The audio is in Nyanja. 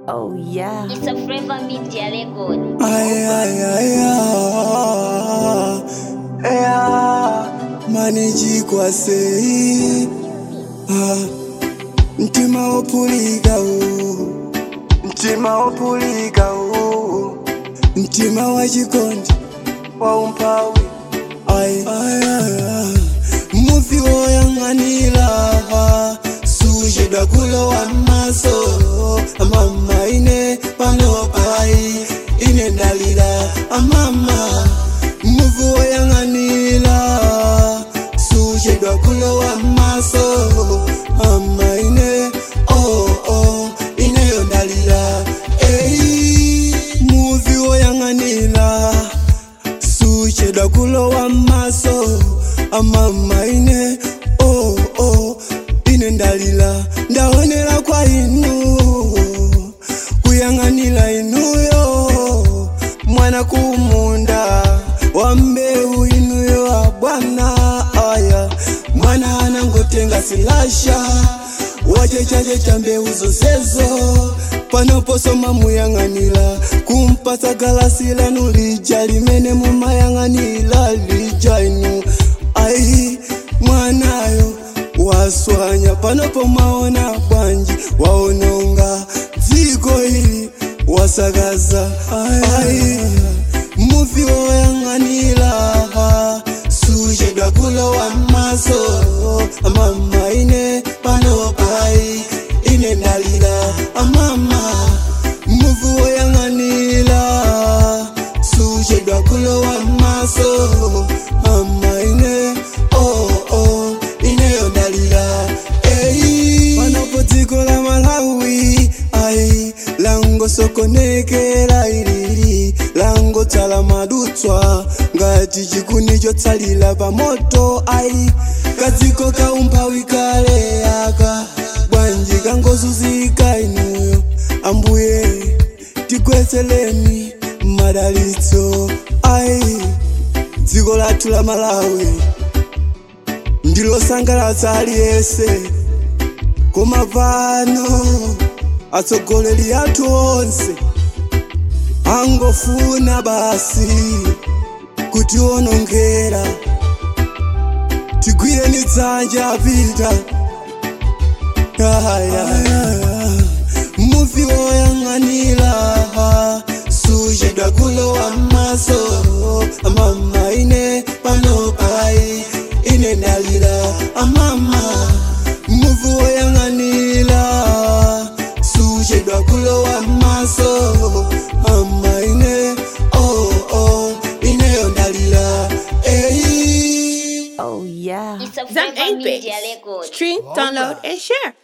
Oh yeah. It's a Flavor Media record. Ay, ay, ay, ay, ay, maniji kwase ah, mtima opulika u mtima opulika u mtima wa chikondi wa umpawi ay, ay, ay, ay. muvi woyang'anila sujeda kulowa maso amama ine panopai ine ndalila amama muvi woyang'anila sujeda kulowa maso ama ine oh, oh, ineyo ndalila ei muvi woyang'anila sucheda kulowa maso amama ine oh, oh, ine ndalila ndaonela kwa inu kuyang'anila inuyo mwana kumunda wa mbeu inuyo a bwana aya mwana anangotenga silasha wachechache cha mbeu zosezo panoposoma muyang'anila kumpasa galasi lanu lija limene mumayang'anila lija inu ai mwanayo waswanya panopo maona bwanji waononga dziko hili wasakaza ai muvi woyang'anila suchedwa kulowa maso amama ine panopai ine ndalila amama muvi woyang'anila suchedwa kulowa maso ama ine oh, oh, ineyo ndalila ei panopo dziko la malawi ai langosokonekera ilili langotsala madutswa ngati chikuni chotsalira pa moto ai kadziko kaumphawi kale aka bwanji kangozunzika inuyo ambuye tigwetseleni madalitso ai dziko lathu la malawi ndilosangalatsa aliyense koma pano atsogoleri athu onse angofuna basi kutionongera tigwireni dzanja apita muvi woyang'anila suchedwa kulowa maso amama ine panopai ine ndalila amama muvi woyang'anila suchedwa kulowa maso ama ine oh, oh, ineyo ndalila ei Oh yeah. It's a Zam Flavor 8 Media bits. record. Stream, download, and share.